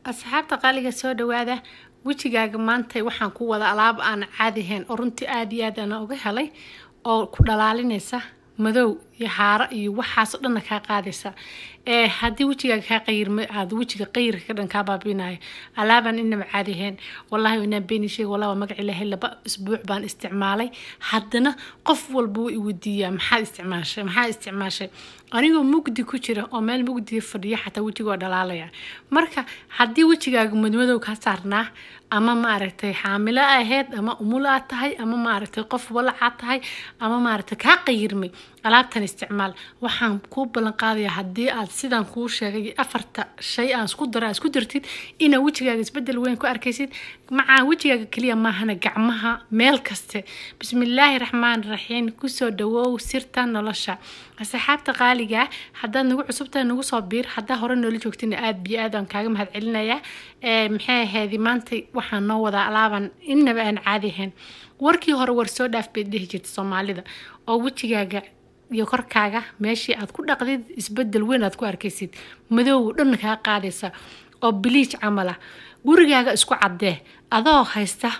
asxaabta qaaliga soo dhawaada wejigaaga maanta waxaan ku wada alaab aan caadi ahayn oo runtii aada iyo aad aan uga helay oo ku dhalaalinaysa madow iyo haaro iyo waxaasoo dhanna kaa qaadaysa ee haddii wejigaaga kaa qayirma aad wejiga qayirka ka dhan kaa baabinayo alaabaan inaba caadi ahayn wallahi inaan beeni sheega wallahi waa magac ilaahay laba isbuuc baan isticmaalay haddana qof walba wuu i weydiiyaa maxaad isticmaashay maxaad isticmaashay anigoo mugdi ku jira oo meel mugdiga fadhiya xataa wejiga waa dhalaalaya marka haddii wejigaaga madmadow kaa saarnaa ama maaragtay xaamilo ahayd ama umul aad tahay ama maaragtay qof walacaad tahay ama maaragtay kaa qayirmay alaabtan isticmaal waxaan kuu ballan qaadayaa haddii aad sidaan kuu sheegay afarta shay aan isku dara isku dartid inaa wejigaaga isbedel weyn ku arkaysid macaa wejigaaga keliya maahana gacmaha meel kaste bismillaahi raxmaan raxiim kusoo dhawow sirta nolosha asxaabta qaaliga haddaad nagu cusubtahay nagu soo biir haddaa hore noola joogtina aada biyo aad aan kaaga mahad celinayaa maxay ahayd maanta waxaan noo wadaa alaaban inaba aan caadi ahayn warkii hore war soo dhaaf bay dhihi jirta soomaalida oo wejigaaga iyo korkaaga meeshii aad ku dhaqdid isbedel weyn aad ku arkaysid madow dhan kaa qaadaysa oo biliij camal ah gurigaaga isku caddee adoo haysta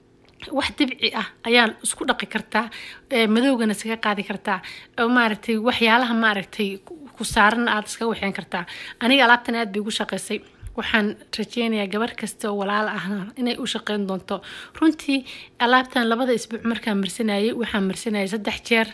wax dabci ah ayaa isku dhaqi kartaa madowgana iskaga qaadi kartaa oo maaragtay waxyaalaha maaragtay ku saaran aad iskaga waxeyn kartaa aniga alaabtan aad bay ugu shaqaysay waxaan rajeynayaa gabar kasta oo walaal ahna inay u shaqeyn doonto runtii alaabtan labada isbuuc markaan marsanayay waxaan marsanayay saddex jeer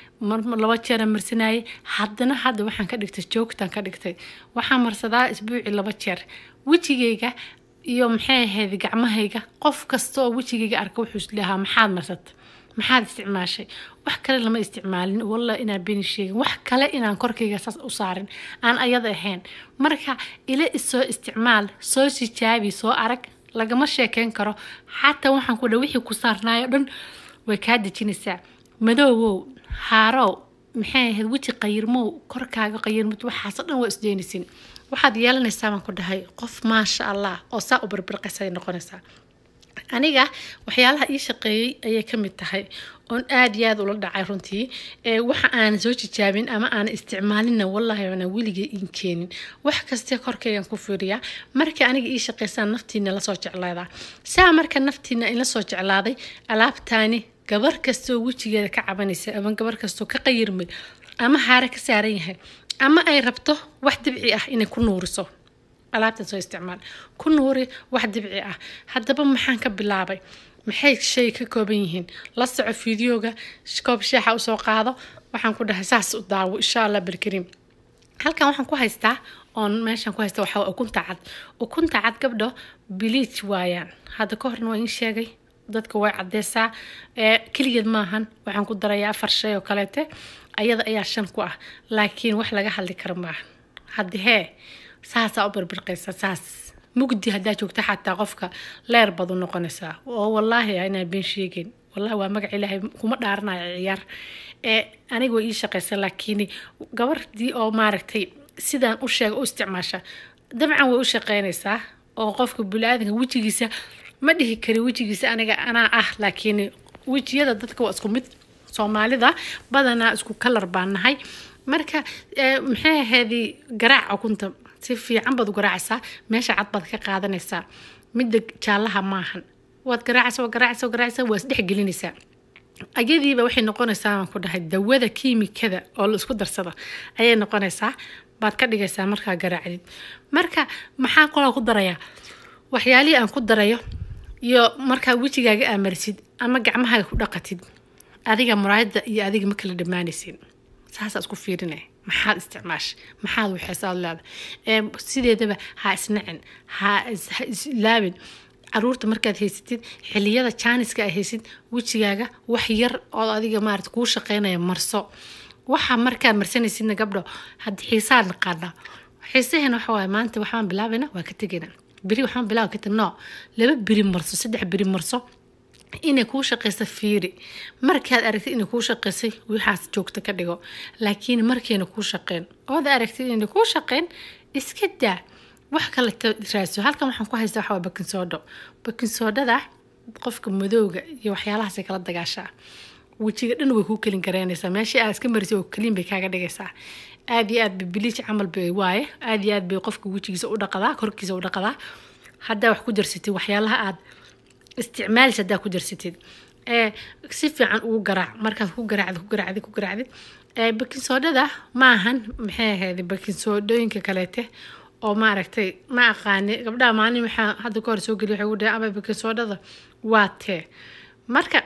laba jeera marsanayay haddana hadda waxaan ka dhigtay joogtaan ka dhigtay waxaan marsadaa isbuuci laba jeer wejigayga iyo maxay ahayd gacmahayga qof kasta oo wejigayga arka wuxuu isleehaa maxaad marsata maxaad isticmaashay wax kale lama isticmaalin walla inaan beni sheegin wax kale inaan korkayga saas u saarin aan ayada ahayn marka ila isoo isticmaal soo sijaabi soo arag lagama sheekeyn karo xataa waxaan ku dha wixii ku saarnaayo dhan way kaa dejinaysaa madoowow haarow maxay ahayd weji qayirmow korkaaga qayirmad waxaasoo dhan waa isdeynaysin waxaad yeelanaysaa baan ku dhahay qof maasha allah oo saa u birbirqaysay noqonaysaa aniga waxyaalaha ii shaqeeyey ayay ka mid tahay oon aada iyo aada ula dhacay runtii waxa aanan soo jijaabin ama aanan isticmaalinna wallahi aanan weligay iin keenin wax kastee korkaygan ku fiiriyaa marka aniga ii shaqaysaan naftiina lasoo jeclaadaa saa marka naftiina ila soo jeclaaday alaabtaani gabar kastoo wejigeeda ka cabanaysa ama gabar kastoo ka qayirmay ama haare ka saaran yahay ama ay rabto wax dibci ah inay ku nuuriso alaabtan soo isticmaal ku nuuri wax dibci ah haddaba maxaan ka bilaabay maxay shay ka kooban yihiin la soco fideoga koob sheexa usoo qaado waxaan ku dhahay saas u daawo insha allah barkariim halkan waxaan ku haystaa oon meeshan ku haysta waxaa ukunta cad ukunta cad gabdho biliij waayaan hadda ka horna waa in sheegay dadka way cadeysaa keligeed maahan waxaan ku darayaa afar shay oo kaleete ayada ayaa shan ku ah laakiin wax laga hadli karo maahan haddi hee saasaa u birbirqaysa saas mugdi haddaa joogta xataa qofka leer bad u noqonaysaa oo wallaahi inaan been sheegin wallahi waa magac ilaahay kuma dhaaranayo ciyaar ee aniga way ii shaqaysa laakiin gabardii oo maaragtay sidaan u sheega u isticmaasha dabcan way u shaqeynaysaa oo qofka buli-aadanka wejigiisa ma dhihi kari wejigiisa aniga anaa ah laakiin wejiyada dadka waa isku mid soomaalida badanaa isku kalar baan nahay marka maxay ahaydii garaac ukunta si fiican baad u garaacaysaa meesha cad baad ka qaadanaysaa midda jaallaha maahan waad garaacaysa waad garaacaysa waad garaacaysa waa isdhex gelinaysaa ayadiiba waxay noqonaysaa baan ku dhahay dawada kiimikada oo la isku darsada ayay noqonaysaa baad ka dhigaysaa markaa garaacdid marka maxaa kolaa ku darayaa waxyaalihii aan ku darayo iyo markaa wejigaaga aa marisid ama gacmahaaga ku dhaqatid adiga muraayada iyo adiga ma kala dhammaanaysin saasaa isku fiirinay maxaad isticmaashay maxaad waxeesaad leeda sideedaba ha isnacin ha islaabin caruurta markaad haysatid xiliyada jaaniska a haysid wejigaaga wax yar oo adiga maarata kuu shaqeynaya marso waxa markaad marsanaysidna gabdho had xiisaa naqaanaa xiisaheena waxa waaye maanta waxbaan bilaabayna waa ka tegayna beri waxbaan bilaaba ka tag no laba beri marso saddex beri marso inay kuu shaqaysa fiiri markaad aragtid inay kuu shaqaysay waxaas joogta ka dhigo laakiin markayna kuu shaqeyn ood aragtid inay kuu shaqeyn iska daa wax kale raaso halkan waxaan ku haystaa waxaa bakinsoodho bakinsoodhada qofka madowga iyo waxyaalahaasay kala dagaashaa wejiga dhan way kuu kelin garaynaysaa meeshii aad iska marisay oo keliin bay kaaga dhigaysaa aada iyo aad bay biliij camal bay waaye aada iyo aad bay qofka wejigiisa u dhaqadaa korkiisa u dhaqadaa haddaa wax ku darsatid waxyaalaha aad isticmaalis haddaa ku darsatid ee si fiican ugu garaac markaad ku garaacdid ku garaacdid ku garaacdid ee baking soodhada maahan maxay ahayd baking soodhooyinka kaleete oo maaragtay ma aqaani gabdhaha maalin waxaa hadda ka hor soo geliya waxay ugu dhahay ama baking soodhada waa tee marka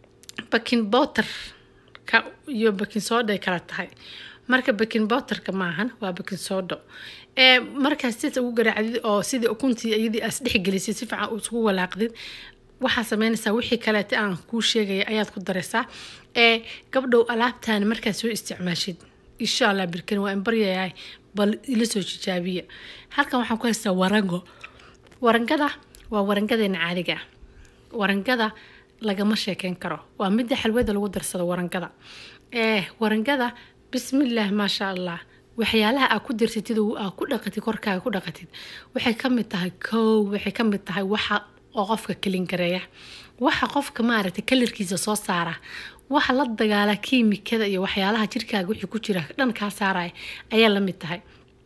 baking bowter ka iyo baking soodha ay kala tahay marka baking bowterka maahan waa baking soodho ee markaas sida ugu garaacdid oo sidii ukuntii iyadii aas dhexgelisay si fiican isugu walaaqdid waxaa sameynaysaa wixii kaleete aan kuu sheegaya ayaad ku daraysaa ee gabdhow alaabtaani markaad soo isticmaashid insha allah birkan waa in baryayahay bal ila soo jijaabiya halkan waxaan ku haystaa warango warangada waa warangadeena caadiga ah warangada lagama sheekeyn karo waa midda xalwada lagu darsado warangada ee warangada bismillaah maasha allah waxyaalaha aad ku darsatid oo aad ku dhaqatid korkaaga ku dhaqatid waxay ka mid tahay kow waxay ka mid tahay waxa oo qofka kalingareeya waxa qofka maaragtay kalarkiisa soo saara waxa la dagaala kiimikada iyo waxyaalaha jirkaaga wixii ku jira dhan kaa saaraya ayaa la mid tahay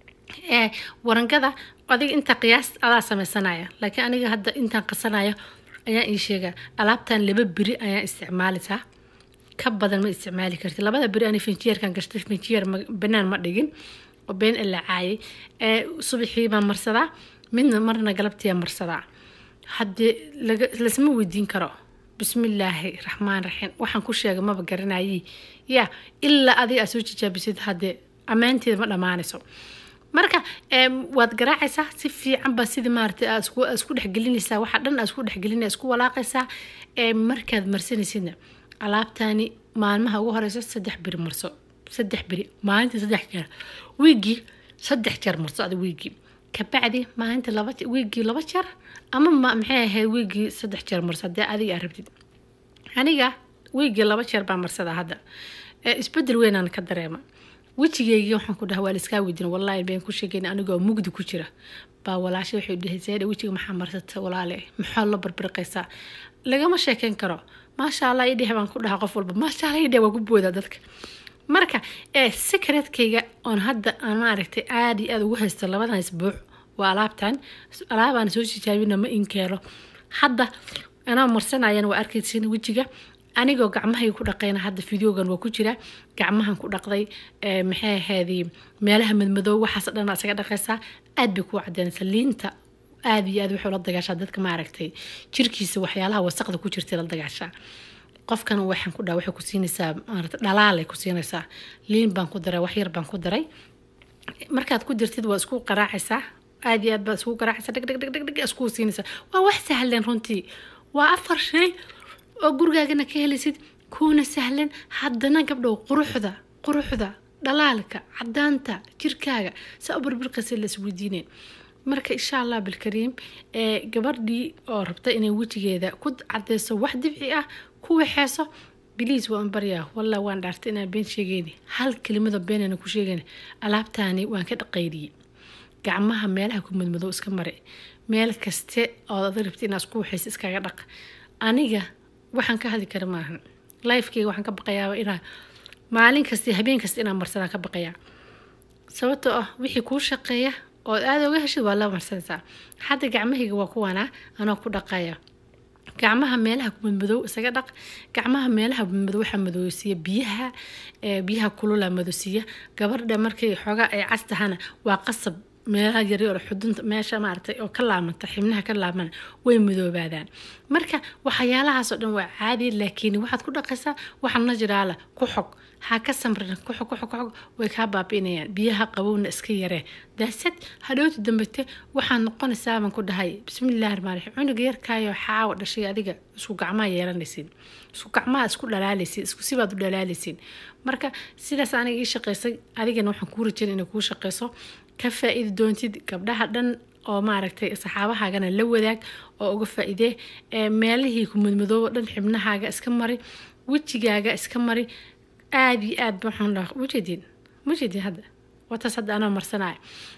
ee warangada adiga inta qiyaas adaa sameysanaya laakiin aniga hadda intaan qasanayo ayaan ii sheega alaabtan laba beri ayaan isticmaalisaa ka badan ma isticmaali karti labada beri ani finjiyeerkan gashtay finjiyeer banaan ma dhigin oo been ila caayay ee subaxii baan marsadaa midna marna galabtiyaa marsadaa haddii lasma weydiin karo bismillaahi raxmaan raxiim waxaan ku sheegay maba garanayay ya ilaa adiga aad soo jijaabisid haddee ammaanteeda ma dhammaanayso marka waad garaacaysaa si fiican baa sidii maaragtay aad isku dhexgelinaysaa waxa dhan aad isku dhexgelinaya isku walaaqaysaa markaad marsanaysidna alaabtaani maalmaha ugu horeysa saddex beri marso saddex beri maalintii saddex jeer wiigii saddex jeer marso ada wiigii kabacdi maalinta laba wiigii laba jeer ama maxay ahayd wiigii saddex jeer marso haddii adiga aad rabtid aniga wiigii laba jeer baa marsadaa hadda isbedel weynaan ka dareema wejigeygii waxaan ku dhaha waa laiskaa weydin wallaahi been ku sheegayn anigoo mugdi ku jira baa walaashay waxay dhahay seedha wejiga maxaa marsata walaale maxaa la barbirqaysaa lagama sheekeyn karo maasha allah idheh baan ku dhaha qof walba maasha allah idheh waa ku boodaa dadka marka ee secretkayga oon hadda aan maaragtay aada iyo aada ugu haysto labadan isbuuc waa alaabtan alaabaan soo tijaabina ma inkeelo hadda anaa marsanayana waa arkaysin wejiga anigoo gacmahayga ku dhaqayna hadda videogan waa ku jira gacmahan ku dhaqday maxay ahaydii meelaha madmadoow waxaas dhan isaga dhaqaysaa aad bay kuu cadeynaysaa liinta aada iyo aad waxay la dagaashaa dadka maaragtay jirkiisa waxyaalaha wasaqda ku jirtay la dagaashaa qofkan waxaan ku dhaha waxay ku siinaysaa maarata dhalaalay ku siinaysaa liin baan ku daray wax yar baan ku daray markaad ku jirtid waa isku qaraacaysaa aada iyo aad baad isku qaraacaysaa dheg dheg dheg dheg dheg isku siinaysaa waa wax sahlan runtii waa afar shay oo gurigaagana ka helaysid kuuna sahlan haddana gabdhow quruxda quruxda dhalaalka cadaanta jirkaaga saa u barbirqaysa la isweydiineen marka insha allah bilkariim ee gabadhii oo rabta inay wejigeeda ku cadeyso wax dibci ah ku waxeeso biliis waan baryaa wallah waan dhaartay inaan been sheegeyni hal kelimada beenana ku sheegayna alaabtaani waan ka dhaqaydiyey gacmaha meelaha ku madmadow iska mare meel kaste ood ada rabta inaad isku waxaysa iskaga dhaq aniga waxaan ka hadli kara maahan lifekeyga waxaan ka baqayaa inaa maalin kasta habeen kasta inaan marsanaa ka baqayaa sababtoo ah wixii kuu shaqeeya ood aada oga heshid waa la marsanaysaa hadda gacmahayga waa kuwanaa anoo ku dhaqaya gacmaha meelaha madmadow isaga dhaq gacmaha meelaha madmadow waxaa madowsiiya biyaha biyaha kulula madowsiiya gabardha markay xoogaa ay cas tahana waa qasab meelaha yaryar xudunta meesha maaragtay oo ka laamanta xibnaha ka laamana way madoobaadaan marka waxyaalahaasoo dhan waa caadi laakiin waxaad ku dhaqaysaa waxa najiraala ku xog ha ka samrin ku xog ku xog ku xog way kaa baabi'inayaan biyaha qabowna iska yaree daasad hadhowta dambete waxaad noqonaysaa baan ku dhahay bismillaahi rahmaan raxiim cunuga yarkaayo xaawa dhashay adiga isku gacmaha yeelanaysiin isku gacmaha isku dhalaalaysiin isku sibaad u dhalaalaysiin marka sidaas aniga ii shaqaysay adigana waxaan kuu rajayn inay kuu shaqayso ka faa-iidi doontid gabdhaha dhan oo maaragtay saxaabahaagana la wadaag oo uga faa-idee meelihii ku madmadoobo dhan xibnahaaga iska mari wejigaaga iska mari aada iyo aad waxaan dhaha mujeedin mujeedin hadda wataas hadda anoo marsanaya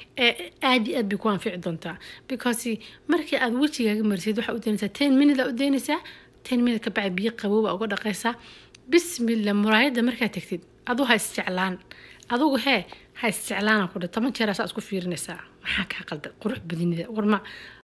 aada iyo aad bay ku anfici doontaa because markii aad wejigaaga marisid waxaa u daynaysaa ten minute aa u daynaysaa ten minute ka bacdi biyo qabooba uga dhaqaysaa bismillah muraayadda markaad tagtid adu ha isjeclaan adugu hee ha isjeclaana ku dha toban jeer asaa isku fiirinaysaa maxaa kaa qalda qurux badinida warma